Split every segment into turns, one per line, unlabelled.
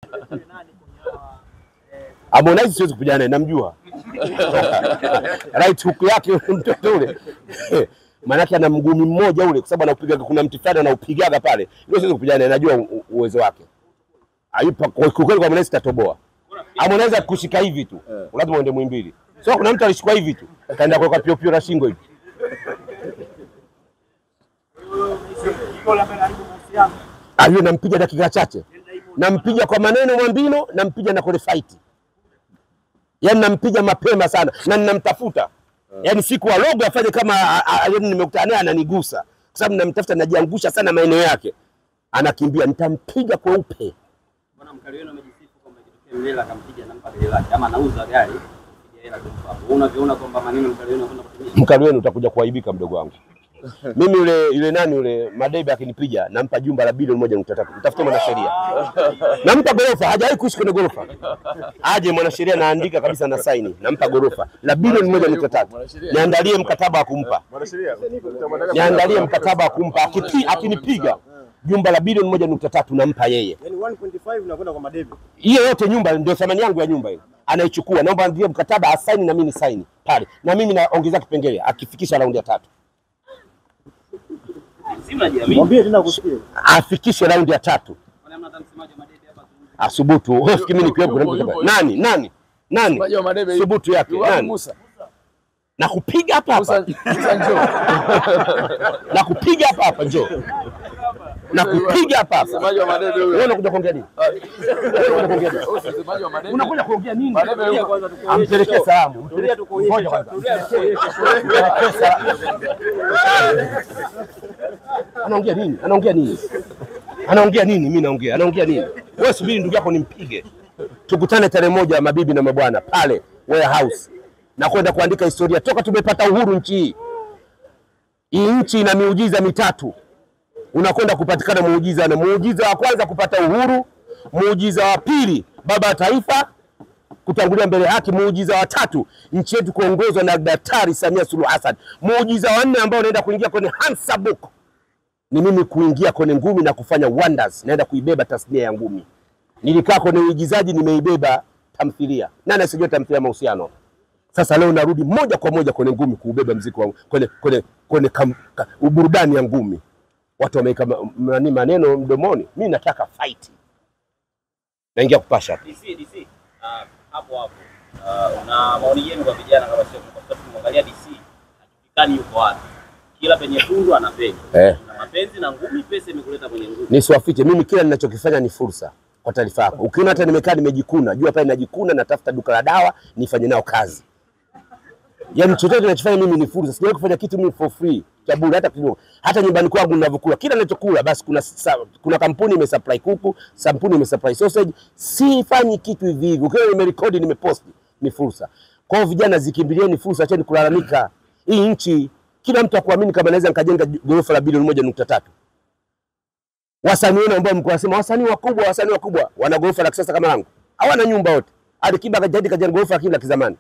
Harmonize siwezi kupigana naye, namjua right hook yake ule mtoto ule maanake ana mguu mmoja ule, kwa sababu anaupigaga, kuna mti fulani anaupigaga pale, ndio siwezi kupigana naye, najua u- uwezo wake. Ayupa kwa kwa kweli, kwa Harmonize tatoboa. Harmonize kushika hivi tu, lazima uende mwimbili. So kuna mtu alishikwa hivi tu, kaenda kuweka pio pio na shingo hivi. Aliyo nampiga dakika chache, nampiga kwa maneno mwambino, nampiga na kwenye fight, yaani nampiga mapema sana na ninamtafuta yaani siku alogo afanye kama a- a- a- yaani nimekutana naye ananigusa, kwa sababu namtafuta, najiangusha sana maeneo yake, anakimbia, nitampiga kweupe.
Bwana mkali wenu amejisifu kwamba ikitokea Mlela akampiga nampa gari lake ama anauza gari kupiga hela kumpa hapo. Wewe unavyoona kwamba maneno mkali wenu anakwenda kutumia.
Mkali wenu utakuja kuaibika, mdogo wangu. Mimi yule yule nani yule Madebe akinipiga nampa jumba la bilioni moja nukta tatu. Mtafute mwanasheria, nampa gorofa. Hajawahi kuishi kwenye gorofa, aje mwanasheria, naandika kabisa na saini, nampa gorofa la bilioni moja nukta tatu. Niandalie mkataba wa kumpa, niandalie mkataba wa kumpa. Akipi, akinipiga jumba la bilioni moja nukta tatu nampa yeye.
Yaani 1.5 unakwenda kwa Madebe.
hiyo yote nyumba ndio thamani yangu ya nyumba hiyo, anaichukua. Naomba ndio mkataba asaini na mimi ni saini pale, na mimi naongeza kipengele akifikisha raundi ya tatu,
Si mnajiamini.
Mwambie tena kusikia.
afikishe raundi ya tatu
Kwani hamna hata msemaji wa Madebe hapa azungumze?
asubutu. Ufikiri mimi nikiwepo kuna mtu
Yupo,
kama-
yupo,
nani nani nani
Msemaji wa Madebe yupo.
subutu yake
Yupo
nani
Musa.
na kupiga hapa
Musa,
hapa
Musa njoo.
na kupiga hapa hapa, njoo na kupiga hapa hapa.
Msemaji wa Madebe huyo.
Wewe unakuja kuongea nini? Wewe unakuja kuongea nini?
Msemaji wa Madebe.
Unakuja kuongea nini?
Madebe yupo.
Kwanza tukuonyeshe.
Ampelekee salamu.
Tulia tukuonyeshe.
Ngoja kwanza.
Tulia tukuonyeshe.
Ampelekee salamu. Anaongea nini? Anaongea nini? Anaongea nini? Mimi naongea. Anaongea nini? Wewe subiri ndugu yako nimpige. Tukutane tarehe moja, mabibi na mabwana, pale warehouse, na kwenda kuandika historia toka tumepata uhuru nchi hii. Hii nchi ina miujiza mitatu, unakwenda kupatikana muujiza, na muujiza wa kwanza kupata uhuru, muujiza wa pili baba wa taifa kutangulia mbele ya haki, muujiza wa tatu nchi yetu kuongozwa na Daktari Samia Suluhu Hassan, muujiza wa nne ambao unaenda kuingia kwenye Hansa Book ni mimi kuingia kwenye ngumi na kufanya wonders, naenda kuibeba tasnia ya ngumi. Nilikaa kwenye uigizaji, nimeibeba tamthilia. Nani asijua tamthilia mahusiano? Sasa leo narudi moja kwa moja kwenye ngumi, kuubeba mziki wa kwenye kwenye kwenye kam, ka, burudani ya ngumi. Watu wameweka ma- nani maneno mdomoni, mi nataka fight. Naingia kupasha hapa.
DC DC. Ah, hapo hapo. Ah, una maoni yenu kwa vijana kama sio kwa sababu tumwangalia DC. Hajulikani yuko wapi. Kila penye tundu anapenya.
Eh.
Na mapenzi na ngumi pesa imekuleta kwenye ngumi.
nisiwafiche mimi, kila ninachokifanya ni fursa. Kwa taarifa yako, ukiona hata nimekaa nimejikuna, jua pale najikuna, natafuta duka la dawa nifanye nao kazi. Yaani chochote ninachofanya mimi ni fursa, sijawahi kufanya kitu mimi for free cha bure hata kidogo. Hata nyumbani kwangu ninavyokula, kila ninachokula basi kuna sa, kuna kampuni imesupply kuku, kampuni imesupply sausage. Sifanyi kitu hivi hivi, ukiona nimerekodi nimeposti, ni fursa. Kwa hiyo vijana, zikimbilieni fursa, acheni kulalamika. Hii nchi kila mtu akuamini kama naweza nikajenga ghorofa la bilioni moja nukta tatu wasanii wenu ambao mko nasema wasanii wakubwa, wasanii wakubwa wana ghorofa la kisasa kama langu, hawana nyumba wote. Alikiba kajadi kajenga ghorofa lakini la kizamani,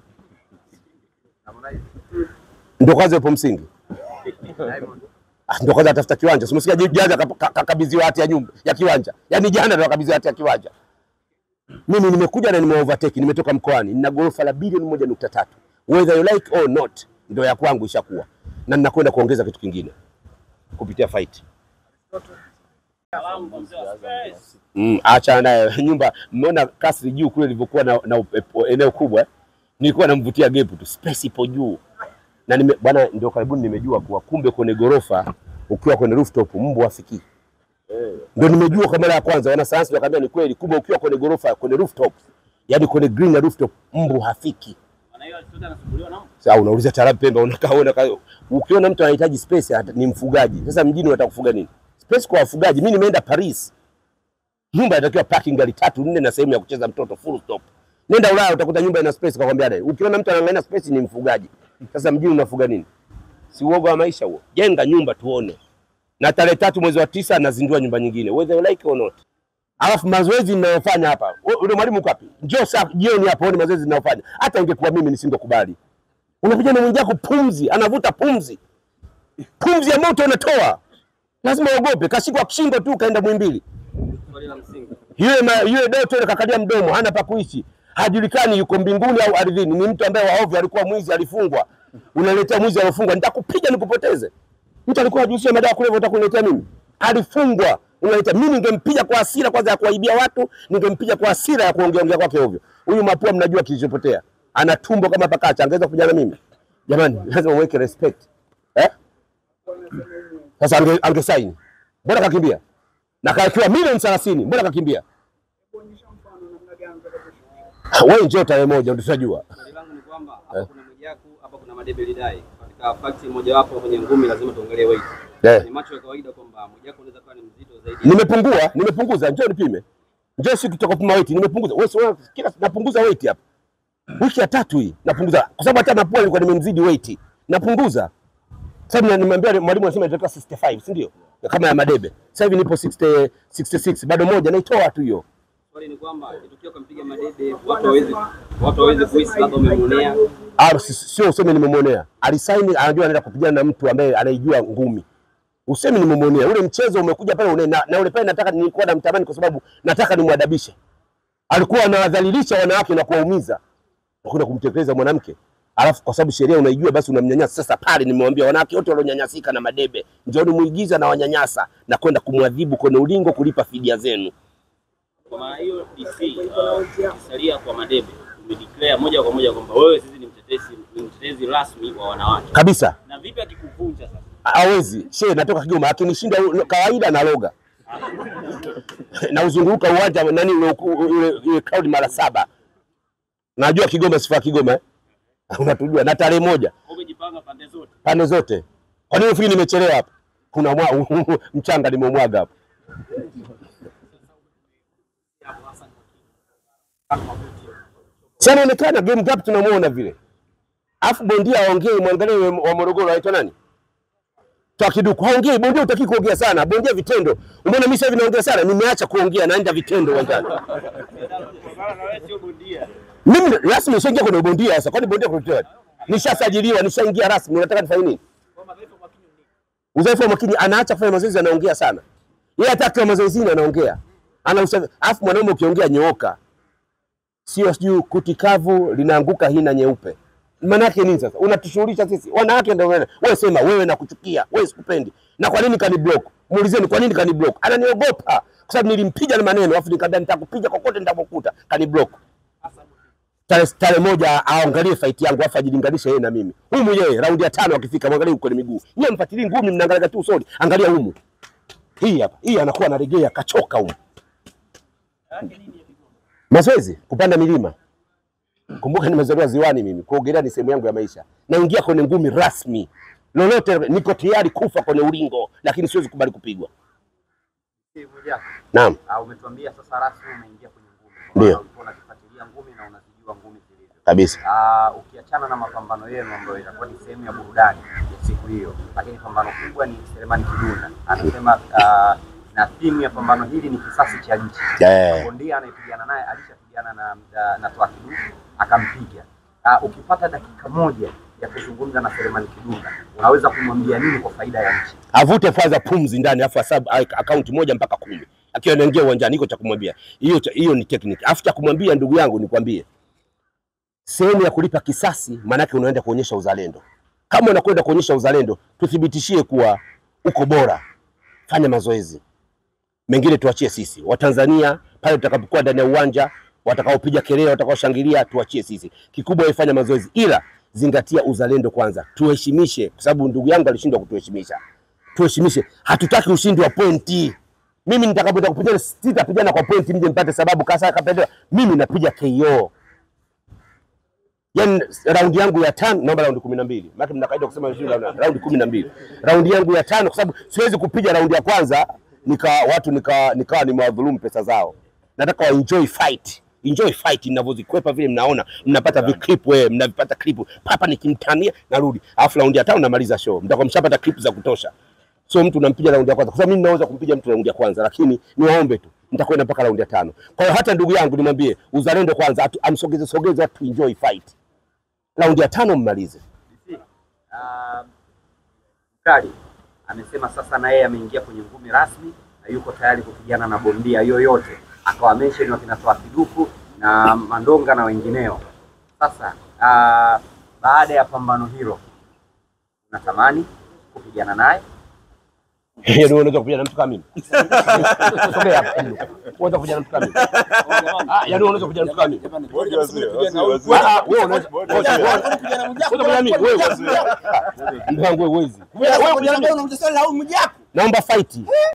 ndio kwanza yupo msingi, Ah, ndio kwanza atafuta kiwanja. Simsikia jana kakabidhiwa hati ya nyumba ya kiwanja, yaani jana ndio akabidhiwa hati ya kiwanja. Mimi nimekuja na nime overtake, nimetoka mkoani, nina ghorofa la bilioni moja nukta tatu whether you like or not, ndio ya kwangu ishakuwa, na ninakwenda kuongeza kitu kingine kupitia fight.
Salamu mzee wa Spurs.
Mm, acha naye nyumba. Mmeona kasri juu kule ilivyokuwa na, na upepo, eneo kubwa eh? Nilikuwa namvutia gepu tu, space ipo juu na nime, bwana, ndio karibuni nimejua kuwa kumbe kwenye gorofa ukiwa kwenye rooftop mbu hafikii. Ndio nimejua kwa mara ya kwanza, wanasayansi wakaambia ni kweli, kumbe ukiwa kwenye gorofa kwenye rooftop, yani kwenye green na rooftop mbu hafiki.
Maana hiyo chochote anasumbuliwa na mtu.
Sasa unauliza taarabu Pemba, unakaa unakaa, ukiona mtu anahitaji space hata- ni mfugaji. Sasa mjini unataka kufuga nini? Space kwa wafugaji. Mimi nimeenda Paris, nyumba inatakiwa parking gari tatu nne na sehemu ya kucheza mtoto full stop. Nenda Ulaya utakuta nyumba ina space, kakwambia dai. Ukiona mtu anaangalia space ni mfugaji. Sasa mjini unafuga nini? Si uoga wa maisha huo? Jenga nyumba tuone. Na tarehe tatu mwezi wa tisa nazindua nyumba nyingine, whether you like or not. Alafu mazoezi ninayofanya hapa, u- ule mwalimu uko wapi? Njoo saa jioni hapo, ni mazoezi ninayofanya. Hata ingekuwa mimi nisingekubali. Unapiga na mwenzako pumzi, anavuta pumzi, pumzi ya moto unatoa, lazima uogope. Kashikwa kishingo tu, kaenda Mwimbili.
Swali la msingi.
Yule ma, yule Doto yule kakalia mdomo, hana pa kuishi, hajulikani yuko mbinguni au ardhini. Ni mtu ambaye waovu, alikuwa mwizi, alifungwa. Unaletea mwizi alofungwa, nitakupiga nikupoteze. Mtu alikuwa hajihusisha madawa kulevya, utakuniletea mimi? Alifungwa, unaleta mimi. Ningempiga kwa hasira kwanza ya kuwaibia watu, ningempiga kwa hasira ya kuongea ongea kwake ovyo. Huyu mapua, mnajua kilichopotea, ana tumbo kama pakacha, angeweza kupigana mimi? Jamani, lazima uweke respect eh? Sasa ange, angesaini, mbona kakimbia? Na kakiwa milioni thelathini, mbona kakimbia? Wewe njoo tarehe moja utajua.
Swali langu ni kwamba hapa kuna Mwijaku, hapa kuna Madebe Lidai. Katika fakti mojawapo kwenye ngumi lazima tuangalie weight.
Eh.
Ni macho ya kawaida kwamba Mwijaku anaweza kuwa ni mzito zaidi.
Nimepungua, nimepunguza, njoo nipime. Njoo siku tutakupima weight, nimepunguza. Wewe si unaona kila napunguza weight hapa. Wiki ya tatu hii napunguza. Kwa sababu hata mapua nilikuwa nimemzidi weight. Napunguza. Sasa na- nimemwambia mwalimu anasema nitatoka 65, si ndio? Kama ya Madebe. Sasa hivi nipo 60 66, bado moja naitoa tu hiyo.
Swali ni kwamba ikitokea ukampiga Madebe, watu hawezi watu hawezi kuhisi labda umemuonea.
Ah, si- sio useme nimemwonea. Alisaini anajua anaenda kupigana na mtu ambaye anaijua ngumi. Useme nimemwonea. Ule mchezo umekuja pale une, na, na ule pale nataka nilikuwa namtamani kwa sababu nataka nimwadabishe. Alikuwa anawadhalilisha wanawake na kuwaumiza. Nakwenda kumtekeleza mwanamke. Alafu kwa sababu sheria unaijua basi unamnyanyasa. Sasa pale nimewambia wanawake wote walionyanyasika na Madebe, njooni muigiza na wanyanyasa na kwenda kumwadhibu kwenye ulingo kulipa fidia zenu.
Kwa maana hiyo DC uh, ukisalia kwa Madebe umedeclare moja kwa moja kwamba wewe sisi ni mtetezi ni mtetezi rasmi wa wanawake.
Kabisa.
Na vipi akikuvunja sasa?
hawezi she natoka Kigoma, akinishinda u- kawaida na loga na uzunguruka uwanja nani ule ule ule crowd mara saba. Najua Kigoma sifa Kigoma eh? Unatujua na tarehe moja
Umejipanga pande zote.
pande zote. Kwa nini ufikiri nimechelewa hapa? Kuna mwa, mchanga nimemwaga hapa. Si anaonekana game gap tunamuona vile. Alafu bondia aongee, mwangalie wa Morogoro anaitwa nani? Twakiduku haongei, bondia utaki kuongea sana, bondia vitendo. Umeona mimi sasa hivi naongea sana, nimeacha kuongea naenda vitendo uwanjani.
Kwa na wewe sio bondia.
Mimi rasmi nishaingia kwenye bondia sasa, kwani bondia kuletea wapi? Nishasajiliwa, nishaingia rasmi, unataka nifanye nini? Udhaifu wa makini, anaacha kufanya mazoezi, anaongea sana. Yeye hata akiwa mazoezini anaongea, ana usafi. Alafu mwanaume ukiongea nyooka, sio sijui kuti kavu linaanguka hina nyeupe. Maana yake nini sasa? Unatushughulisha sisi wanawake, ndio wewe. Wewe sema wewe nakuchukia, wewe sikupendi. Na kwa nini kani block? Muulizeni kwa nini kani block? Ananiogopa kwa sababu nilimpiga na maneno, alafu nikamwambia nitakupiga kokote nitakokuta, kani block. Tarehe tarehe moja aangalie fight yangu afu ajilinganishe yeye na mimi. Humu yeye raundi ya tano akifika mwangalie huko kwenye miguu. Yeye mfuatilie ngumi mnaangalia tu usoni. Angalia humu. Hii hapa. Hii anakuwa anaregea kachoka humu. Mazoezi, kupanda milima. Kumbuka nimezaliwa ziwani mimi. Kuogelea ni sehemu yangu ya maisha. Naingia kwenye ngumi rasmi. Lolote niko tayari kufa kwenye ulingo, lakini siwezi kubali kupigwa.
Mwijaku,
Naam.
ah, umetuambia sasa rasmi umeingia kwenye ngumi.
Ndio.
Maana Ulikuwa unakifuatilia ngumi na unazijua ngumi zilivyo.
Kabisa.
Ah, ukiachana na mapambano yenu ambayo itakuwa ni sehemu ya burudani ya siku hiyo, lakini pambano kubwa ni Selemani Kidunda anasema ah, na timu ya pambano hili ni kisasi cha nchi.
Eh.
Bondia anayepigana naye alishapigana na, na, na Toa Kidumu akampiga. Uh, ukipata dakika moja ya kuzungumza na Selemani Kidunda unaweza kumwambia nini kwa faida ya nchi?
avute kwanza pumzi ndani, afu asabu akaunti moja mpaka kumi akiwa anaingia uwanjani. Iko cha kumwambia hiyo, cha- hiyo ni technique. Afu cha kumwambia ndugu yangu, nikwambie sehemu ya kulipa kisasi, maanake unaenda kuonyesha uzalendo. Kama unakwenda kuonyesha uzalendo, tuthibitishie kuwa uko bora, fanya mazoezi mengine, tuachie sisi Watanzania pale tutakapokuwa ndani ya uwanja, watakaopiga kelele, watakaoshangilia, tuachie sisi. Kikubwa wewe fanya mazoezi, ila zingatia uzalendo kwanza, tuheshimishe, kwa sababu ndugu yangu alishindwa kutuheshimisha tuheshimishe. Hatutaki ushindi wa pointi. Mimi nitakapoenda kupigana sitapigana kwa pointi mje mpate sababu kasa kapendwa. Mimi napiga KO. Yaani raundi yangu ya tano naomba raundi kumi na mbili. Maana mna kaida kusema sio raundi raundi kumi na mbili. Raundi yangu ya tano kwa sababu siwezi kupiga raundi ya kwanza nika watu nika nikawa nimewadhulumu pesa zao. Nataka wa enjoy fight. Enjoy fight ninavyozikwepa vile mnaona mnapata viclip wewe mnavipata clip papa nikimtania narudi. Alafu raundi ya tano namaliza show. Mtakuwa mshapata clip za kutosha. Sio mtu unampiga raundi ya kwanza, kwa sababu mimi naweza kumpiga mtu raundi ya kwanza, lakini niwaombe tu, nitakwenda mpaka raundi ya tano. Kwa hiyo hata ndugu yangu nimwambie uzalendo kwanza, atu- amsogeze sogeze watu enjoy fight, raundi ya tano mmalize.
Uh, Mkali amesema sasa na yeye ameingia kwenye ngumi rasmi na yuko tayari kupigana na bondia yoyote akawa mention wakina Toa Kiduku na Mandonga na wengineo. Sasa ah, baada ya pambano hilo unatamani kupigana naye?
Yaani wewe unaweza kupigana na mtu kama mimi? Sogea hapa. Unaweza kupigana na mtu kama mimi? Ah, yaani wewe unaweza kupigana na mtu kama mimi? Ah, wewe unaweza unaweza kupigana na mimi? Wewe. Ndio wangu wewe huwezi. Wewe kupigana na mimi? Naomba fight.